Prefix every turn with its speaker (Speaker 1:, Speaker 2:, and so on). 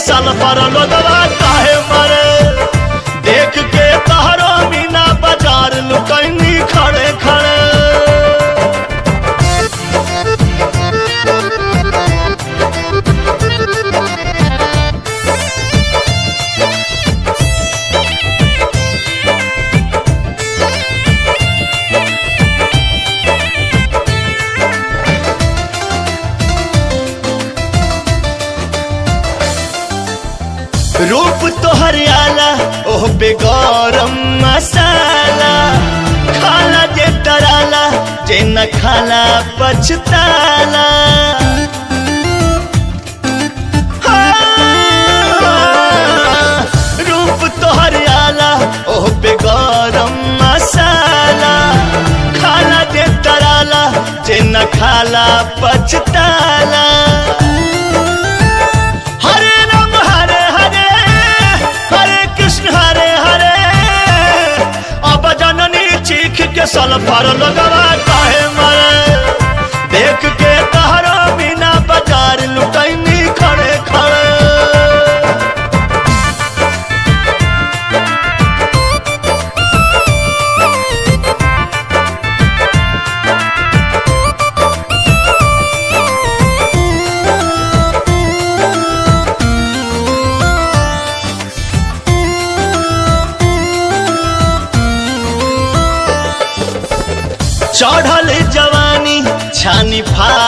Speaker 1: sulphur लोगवा काहे मरे देख के तहरो मीना बाजार लुकैनी खड़े खड़े रूप तो हरियाला ओह बेगौरम मसाला खाला जे तराला जे न खाला पछताला हाँ, रूप तो हरियाला ओह बेगौरम मसाला खाला जे तराला जे न खाला पछताला हरे राम हरे हरे हरे कृष्ण हरे हरे अब जननी चीख के सल्फर लगवा काहे मरे देख के तहरा बिना बाजार लुटैनी खड़े खड़े चढ़ल जवानी छानी फा